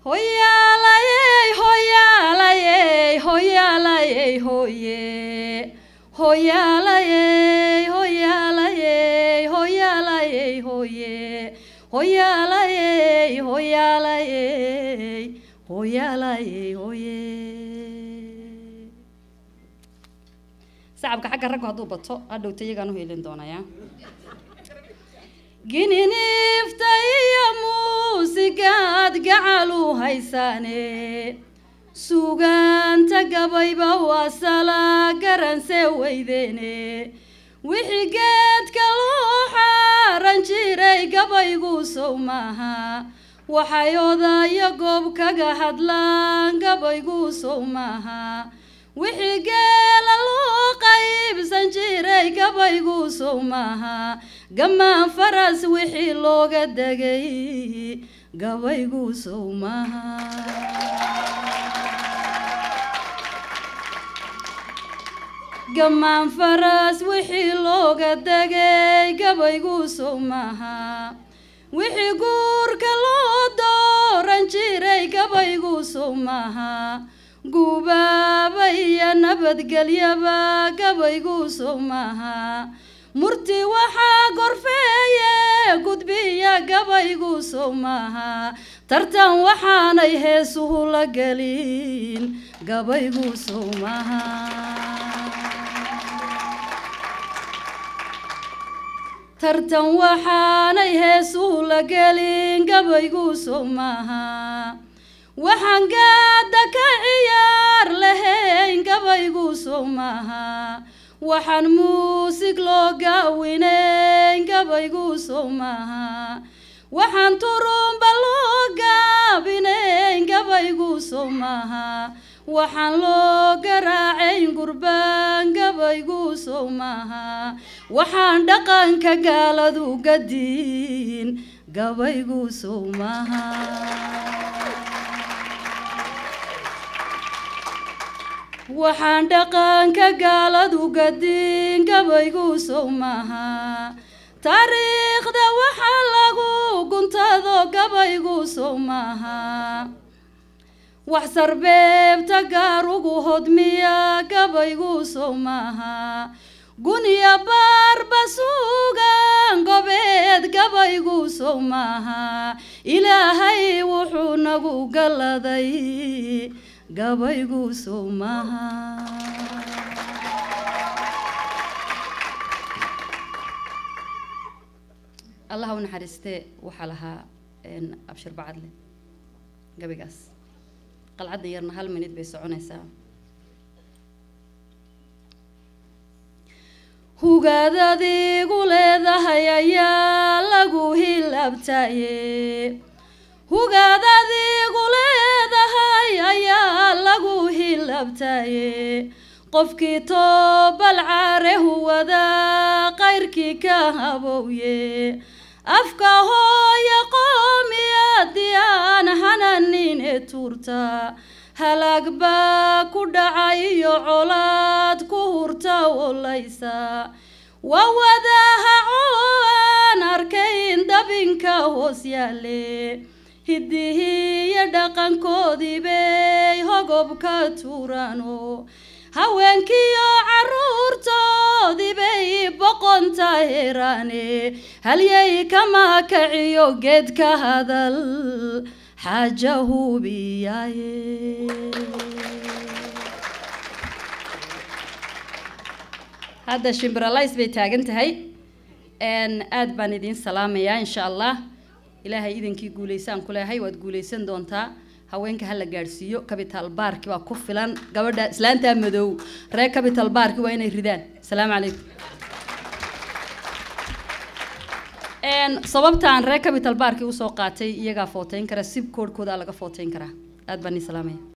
hoyaalayey hoyaalayey hoyaalayey hoye hoyaalayey hoyaalayey hoyaalayey hoye hoyaalayey hoyaalayey hoyaalayey hoye sacabka xagga raggu hadduu bato hadhowta iyagaan u helin doonaya gininiifta iyo muusigaad gacalu haysaane sugaanta gabayba waa sala garanse weydeene wixii geedka loo xaaran jiray gabaygu sow maaha waxay odayo goob kaga hadlaan gabaygu sow maaha wixii geela loo qaybsan jiray gabaygu sow maaha gamaan faras wixii looga degay gabaygu sow maaha gamaan faras wixii looga degay gabaygu sow maaha wixii guurka loo dooran jiray gabaygu sow maaha gubaaba iyo nabadgelyaba gabaygu sow maaha murti waxaa gorfeeye gudbiya gabaygu sow maaha tartan waxaanay heesuhu la gelin gabaygu sow maaha tartan waxaanay heesuhu la gelin gabaygu sow maaha waxaan gaada ka ciyaar lahayn gabaygu sow maaha waxaan muusig loo gaawinayn gabaygu sow maaha waxaan turumba loo gaabinayn gabaygu sow maaha waxaan loo garaacayn gurbaan gabaygu sow maaha waxaan dhaqanka gaaladu gadiin gabaygu sow maaha waxaan dhaqanka gaaladu gadiin gabaygu sow maaha taariikhda waxaa lagu guntado gabaygu sow maaha wax sarbeebta gaarugu hodmiya gabaygu sow maaha guniya baarba suugan gobeed gabaygu sow maaha ilaahay wuxuu nagu galladay gabaygu sow maaha allah u naxariistee waxaa lahaa abshir bacadle gabaygaas qalcadda yarna hal minid bay soconaysaa hugaad adigu leedahay ayaa lagu hilabtaye hugaad adigu leedahay ayaa lagu hilabtaye qofkii toobal caare huwada qayrkii ka habowye afka hooya qoomiyadii aan hananin ee tuurta halaag baa ku dhacay iyo colaad ku hurta wolaysa waa wadaha cooan arkayn dabinka hoos yaale hidihiiyo dhaqankoodii bay hogobka tuurano haweenkiiyo caruurtoodii bay boqonta heraane halyay kama kaciyo geedka hadal xaaja hubiyaaye hadda shimbiralays bay taagan tahay aad baan idiin salaamayaa insha allah ilaahay idinkii guulaysaan ku leehay waad guulaysan doontaa haweenka hala gaadhsiiyo capital barki baa ku filan gabadha islaantaa madow reer capital barki waa inay ridaan asalaamu calaykum sababta aan reer capital barki usoo qaatay iyagaa footeyn kara sib koodhkooda laga footeyn karaa aad baan ii salaamaya